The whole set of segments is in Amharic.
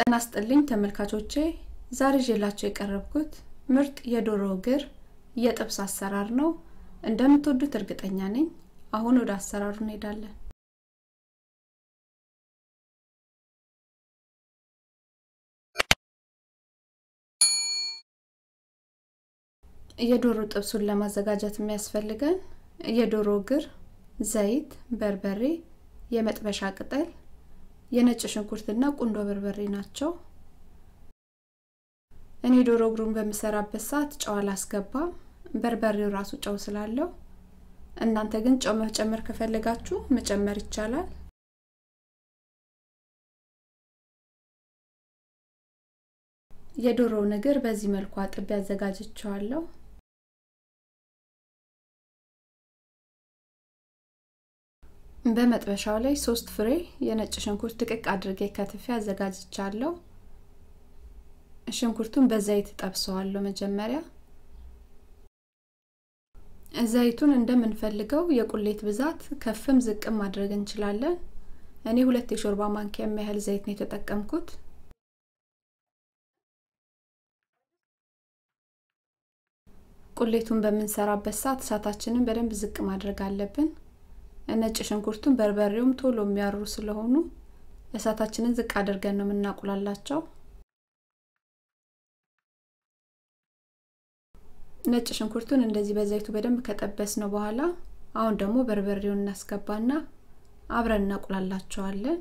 ጤና ይስጥልኝ ተመልካቾቼ ዛሬ ይዤላችሁ የቀረብኩት ምርጥ የዶሮ እግር የጥብስ አሰራር ነው እንደምትወዱት እርግጠኛ ነኝ አሁን ወደ አሰራሩ እንሄዳለን የዶሮ ጥብሱን ለማዘጋጀት የሚያስፈልገን የዶሮ እግር ዘይት በርበሬ የመጥበሻ ቅጠል የነጭ ሽንኩርትና ቁንዶ በርበሬ ናቸው እኔ ዶሮ እግሩን በምሰራበት ሰዓት ጨው አላስገባም በርበሬው ራሱ ጨው ስላለው እናንተ ግን ጨው መጨመር ከፈለጋችሁ መጨመር ይቻላል የዶሮውን እግር በዚህ መልኩ አጥቤ አዘጋጅቸዋለሁ በመጥበሻው ላይ ሶስት ፍሬ የነጭ ሽንኩርት ጥቅቅ አድርጌ ከትፌ አዘጋጅቻለሁ ሽንኩርቱን በዘይት ጠብሰዋለሁ መጀመሪያ ዘይቱን እንደምንፈልገው የቁሌት ብዛት ከፍም ዝቅም ማድረግ እንችላለን እኔ ሁለት የሾርባ ማንኪያ የሚያህል ዘይት ነው የተጠቀምኩት ቁሌቱን በምንሰራበት ሰዓት እሳታችንን በደንብ ዝቅ ማድረግ አለብን ነጭ ሽንኩርቱን በርበሬውም ቶሎ የሚያሩ ስለሆኑ እሳታችንን ዝቅ አድርገን ነው የምናቁላላቸው ነጭ ሽንኩርቱን እንደዚህ በዘይቱ በደንብ ከጠበስ ነው በኋላ አሁን ደግሞ በርበሬውን እናስገባና አብረን እናቁላላቸዋለን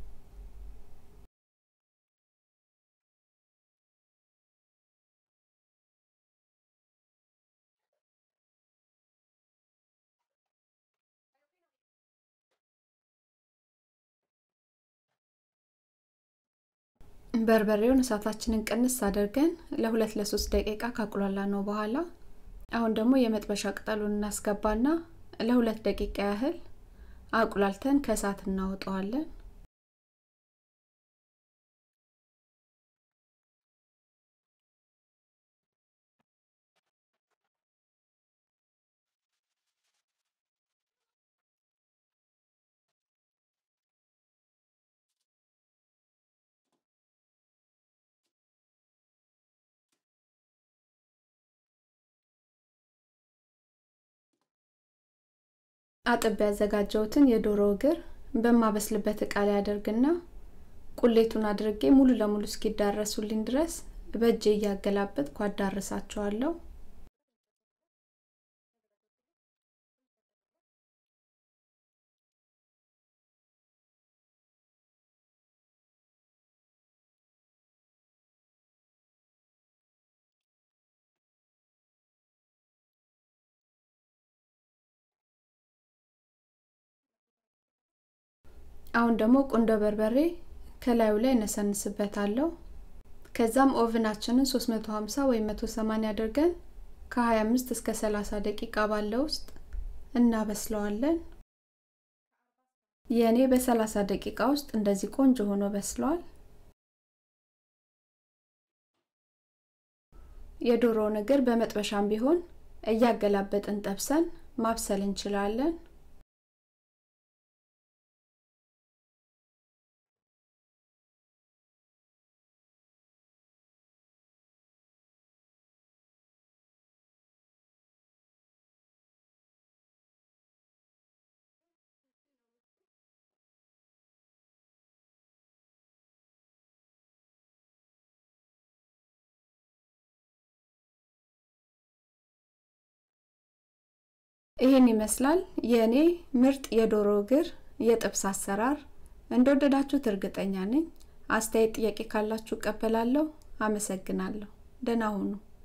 በርበሬውን እሳታችንን ቅንስ አድርገን ለሁለት ለሶስት ደቂቃ ካቁላላ ነው በኋላ አሁን ደግሞ የመጥበሻ ቅጠሉን እናስገባና ለሁለት ደቂቃ ያህል አቁላልተን ከእሳት እናወጣዋለን አጥብ ያዘጋጀውትን የዶሮ እግር በማበስልበት እቃ ላይ አደርግና ቁሌቱን አድርጌ ሙሉ ለሙሉ እስኪዳረሱልኝ ድረስ በእጄ እያገላበጥኩ አዳርሳቸዋለሁ አሁን ደግሞ ቁንዶ በርበሬ ከላዩ ላይ እነሰንስበታለሁ ከዛም ኦቭናችንን 350 ወይም 180 አድርገን ከ25 እስከ 30 ደቂቃ ባለው ውስጥ እናበስለዋለን የእኔ በ30 ደቂቃ ውስጥ እንደዚህ ቆንጆ ሆኖ በስለዋል የዶሮውን እግር በመጥበሻም ቢሆን እያገላበጥን ጠብሰን ማብሰል እንችላለን ይህን ይመስላል የእኔ ምርጥ የዶሮ እግር የጥብስ አሰራር እንደወደዳችሁት እርግጠኛ ነኝ አስተያየት ጥያቄ ካላችሁ እቀበላለሁ አመሰግናለሁ ደህና ሁኑ